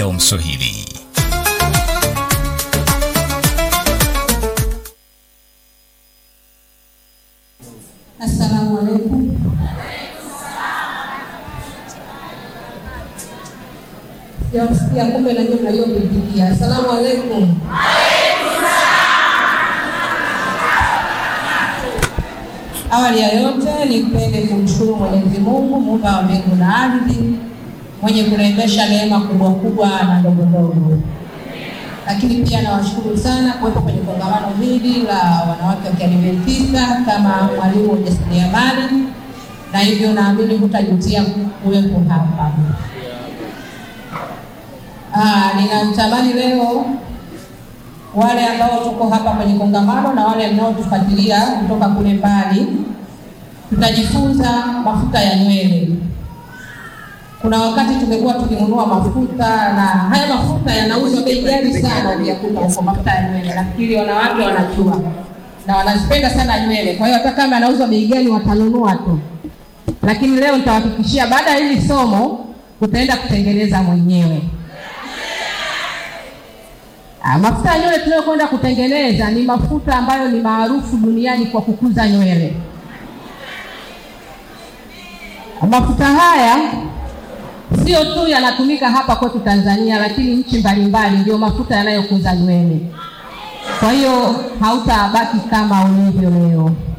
Shalom Swahili. Assalamu alaikum. Sijasikia kumbe na nyinyi mnajua kuitikia. Assalamu alaikum. Awali ya yote nipende kumshukuru Mwenyezi Mungu muumba wa mbingu na ardhi mwenye kurembesha neema kubwa kubwa na ndogo ndogo, lakini pia nawashukuru sana kuwepo kwenye kongamano hili la wanawake wa Kiadventista kama mwalimu wa ujasiriamali, na hivyo naamini hutajutia kuwepo hapa. Ah, ninatamani leo wale ambao tuko hapa kwenye kongamano na wale mnaotufuatilia kutoka kule mbali, tutajifunza mafuta ya nywele. Kuna wakati tumekuwa tukinunua mafuta na haya mafuta yanauzwa bei ghali sana, vyakula huko, mafuta ya nywele. Nafikiri wanawake wanajua na wanazipenda sana nywele, kwa hiyo hata kama yanauzwa bei ghali watanunua tu, lakini leo nitawahakikishia baada ya hili somo utaenda kutengeneza mwenyewe. Ah, mafuta ya nywele tunayokwenda kutengeneza ni mafuta ambayo ni maarufu duniani kwa kukuza nywele. Mafuta haya sio tu yanatumika hapa kwetu Tanzania, lakini nchi mbalimbali ndio mafuta yanayokuza nywele. Kwa hiyo hautabaki kama ulivyo leo.